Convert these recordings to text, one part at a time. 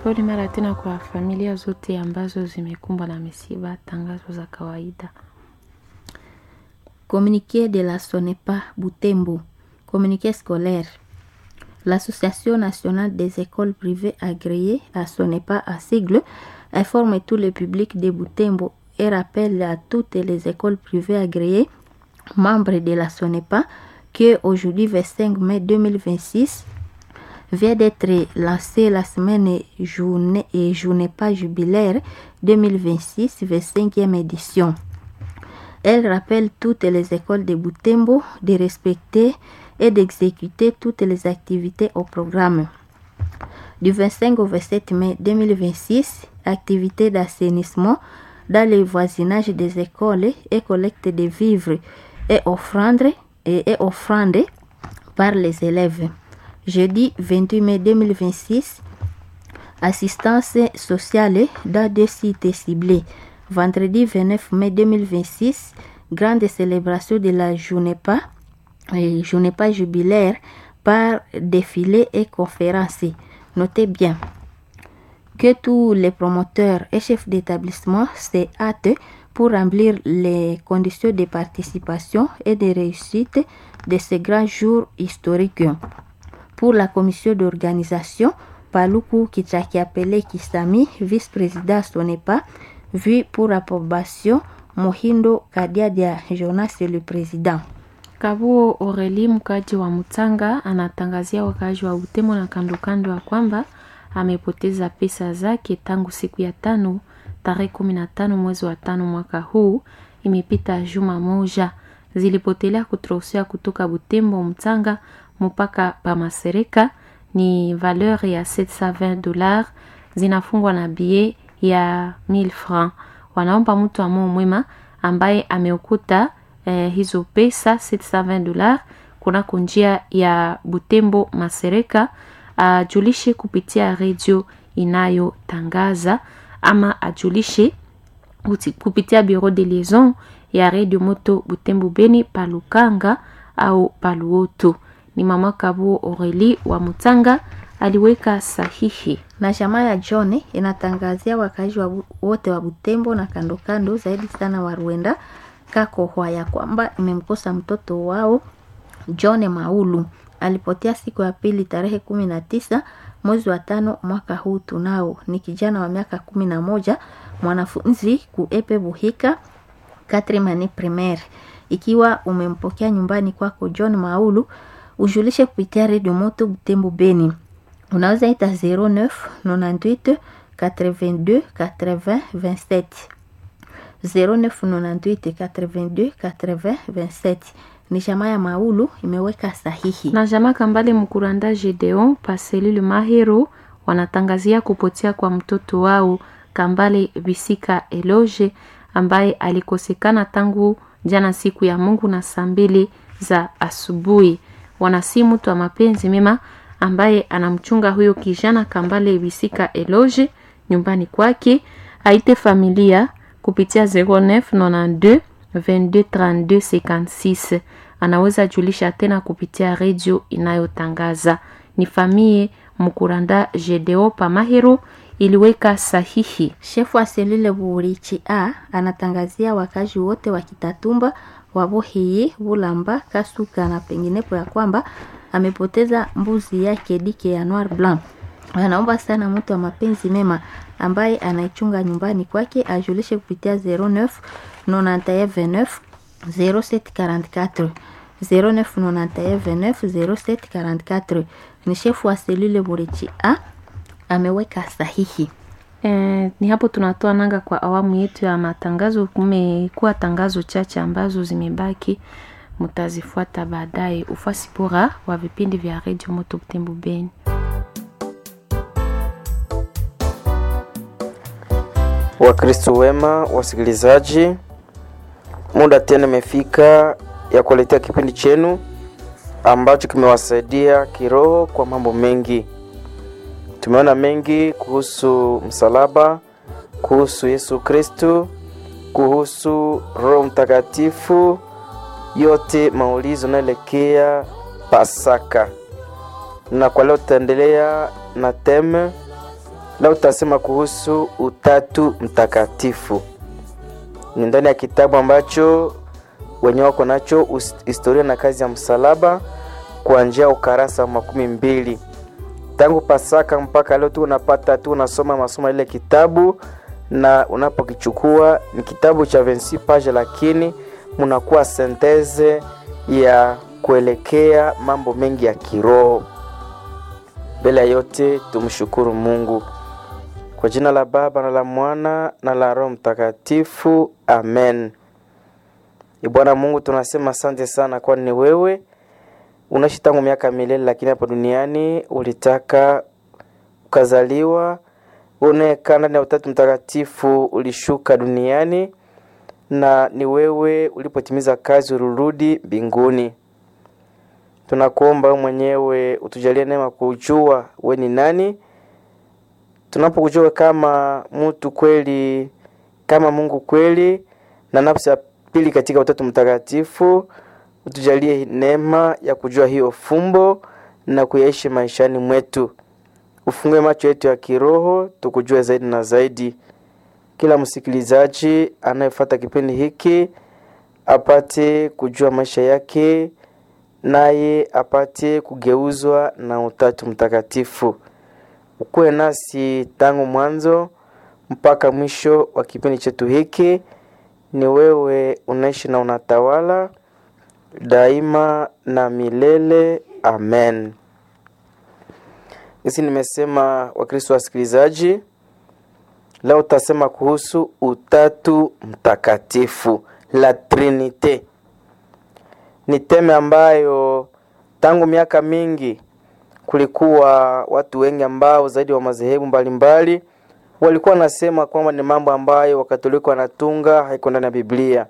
Pole mara tena kwa familia zote ambazo zimekumbwa na misiba. Tangazo za kawaida. Communiqué de la SONEPA Butembo. Communiqué scolaire. L'Association nationale des écoles privées agréées à SONEPA à sigle informe tout le public de Butembo et rappelle à toutes les écoles privées agréées membres de la SONEPA que aujourd'hui 25 mai 2026 vient d'être lancée la semaine journée et journée pas jubilaire 2026 25e édition. Elle rappelle toutes les écoles de Butembo de respecter et d'exécuter toutes les activités au programme. Du 25 au 27 mai 2026, activités d'assainissement dans le voisinage des écoles et collecte de vivres et offrandes, et, et offrandes par les élèves. Jeudi 28 mai 2026, assistance sociale dans deux sites ciblés. Vendredi 29 mai 2026, grande célébration de la journée pas, et journée pas jubilaire par défilé et conférence. Notez bien que tous les promoteurs et chefs d'établissement se hâtent pour remplir les conditions de participation et de réussite de ces grands jours historiques. Pour la commission d'organisation, Paluku Kichakiapele Kisami, vice-président Sonepa, vu pour approbation Mohindo Kadiadia Jonas le président. Kabuo Oreli, mkaji wa Mutanga, anatangazia wakaaji wa Butembo na kandokando ya kwamba amepoteza pesa zake tangu siku ya tano tarehe kumi na tano mwezi wa tano mwaka huu. Imepita juma moja, zilipotelea kutrosea kutoka Butembo Mtanga mpaka Pamasereka ni valeur ya 720 dollars, zinafungwa na bie ya 1000 francs. Wanaomba mtu amoo mwema ambaye ameokuta eh, hizo pesa 720 dollars kunako njia ya Butembo Masereka ajulishe kupitia redio inayotangaza ama ajulishe kupitia bureau de liaison ya redio moto Butembo Beni Palukanga au Paluoto. Ni mama Kabu Oreli wa Mutanga aliweka sahihi. Na jamaa ya John inatangazia wakazi wa wote wa Butembo na kando kando, zaidi sana wa Rwenda Kakohwa ya kwamba imemkosa mtoto wao John Maulu alipotea siku ya pili tarehe kumi na tisa mwezi wa tano mwaka huu. Tunao ni kijana wa miaka kumi na moja mwanafunzi kuepe Buhika Katrimani primaire. Ikiwa umempokea nyumbani kwako John Maulu, ujulishe kupitia redio moto Butembo Beni, unaweza ita 09 98 82 80 27 09 98 82 80 27 ni jamaa ya Maulu imeweka sahihi. Na jamaa Kambale Mkuranda Gedeon Paselile Mahero wanatangazia kupotea kwa mtoto wao Kambale Bisika Eloge ambaye alikosekana tangu jana siku ya Mungu na saa mbili za asubuhi. Wanasi mtu wa mapenzi mema ambaye anamchunga huyo kijana Kambale Bisika Eloge nyumbani kwake, aite familia kupitia 0992 22 32 56 anaweza julisha tena kupitia redio inayotangaza ni famie Mkuranda Jedeo Pamahero iliweka sahihi. Shefu wa selule Burichi a anatangazia wakazi wote wa Kitatumba, Wabohiyi, Bulamba, Kasuka na penginepo ya kwamba amepoteza mbuzi yake dike ya Noir Blanc. Anaomba sana mtu wa mapenzi mema ambaye anaichunga nyumbani kwake ajulishe kupitia 09 91 0744 0991290744 ni shefu wa selule Burichi a ameweka sahihi. E, ni hapo tunatoa nanga kwa awamu yetu ya matangazo. Kumekuwa tangazo chache ambazo zimebaki, mtazifuata baadaye. Ufasi bora wa vipindi vya redio Moto Butembo Beni. Wakristo wema, wasikilizaji, muda tena imefika ya kuletea kipindi chenu ambacho kimewasaidia kiroho kwa mambo mengi. Tumeona mengi kuhusu msalaba, kuhusu Yesu Kristo, kuhusu Roho Mtakatifu, yote maulizo naelekea Pasaka. Na kwa leo tutaendelea na teme Leo tutasema kuhusu Utatu Mtakatifu. Ni ndani ya kitabu ambacho wenyewe wako nacho historia na kazi ya msalaba kuanzia ukarasa wa makumi mbili tangu Pasaka mpaka leo tu unapata tu unasoma masomo ile kitabu, na unapokichukua ni kitabu cha 26 page, lakini munakuwa senteze ya kuelekea mambo mengi ya kiroho. Mbele ya yote tumshukuru Mungu kwa jina la Baba na la Mwana na la Roho Mtakatifu, amen. Bwana Mungu, tunasema asante sana, kwani ni wewe unaishi tangu miaka milele, lakini hapa duniani ulitaka ukazaliwa, unaekaa ndani ya Utatu Mtakatifu, ulishuka duniani na ni wewe ulipotimiza kazi ulirudi mbinguni. Tunakuomba wewe mwenyewe utujalie neema kujua we ni nani, tunapokujua kama mtu kweli, kama Mungu kweli, na nafsi ya pili katika Utatu Mtakatifu utujalie neema ya kujua hiyo fumbo na kuyaishi maishani mwetu. Ufungue macho yetu ya kiroho tukujue zaidi na zaidi. Kila msikilizaji anayefuata kipindi hiki apate kujua maisha yake, naye apate kugeuzwa na Utatu Mtakatifu. Ukuwe nasi tangu mwanzo mpaka mwisho wa kipindi chetu hiki. Ni wewe unaishi na unatawala daima na milele amen. Hisi nimesema, Wakristo wasikilizaji, leo utasema kuhusu Utatu Mtakatifu, la Trinite. Ni teme ambayo tangu miaka mingi kulikuwa watu wengi ambao zaidi wa madhehebu mbalimbali walikuwa wanasema kwamba ni mambo ambayo Wakatoliki wanatunga, haiko ndani ya Biblia.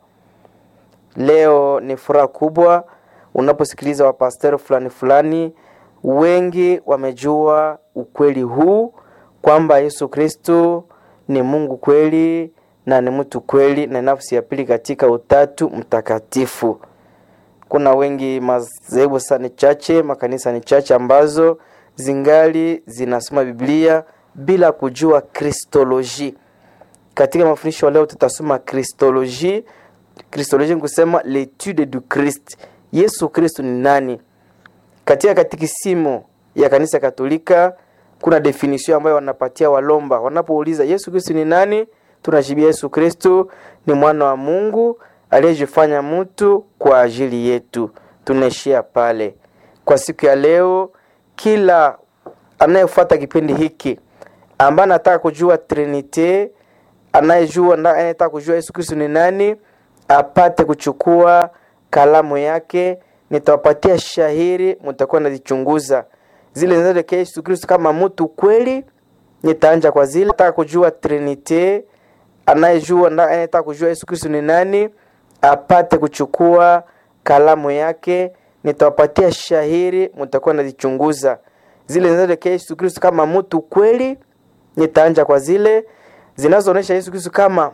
Leo ni furaha kubwa unaposikiliza wapasteri fulani fulani, wengi wamejua ukweli huu kwamba Yesu Kristo ni Mungu kweli na ni mtu kweli na nafsi ya pili katika Utatu Mtakatifu. Kuna wengi madhehebu sana chache, makanisa ni chache ambazo zingali zinasoma Biblia bila kujua kristoloji. Katika mafundisho leo tutasoma kristoloji. Kristoloji ni kusema l'étude du Christ. Yesu Kristo ni nani? Katika katikisimu ya kanisa Katolika kuna definition ambayo wanapatia walomba wanapouliza Yesu Kristo ni nani, tunajibia Yesu Kristo ni mwana wa Mungu aliyejifanya mtu kwa ajili yetu. Tunaishia pale kwa siku ya leo. Kila anayefuata kipindi hiki ambaye anataka kujua Trinite, anayejua anayetaka kujua Yesu Kristo ni nani apate kuchukua kalamu yake, nitawapatia shahiri, mtakuwa nazichunguza zile zinazoelekea Yesu Kristo kama mtu kweli. Nitaanja kwa zile nataka kujua Trinite, anayejua anayetaka kujua Yesu Kristo ni nani apate kuchukua kalamu yake, nitawapatia shahiri, mtakuwa nazichunguza zile zinazoelekea Yesu Kristo kama mtu kweli. Nitaanja kwa zile zinazoonyesha Yesu Kristo kama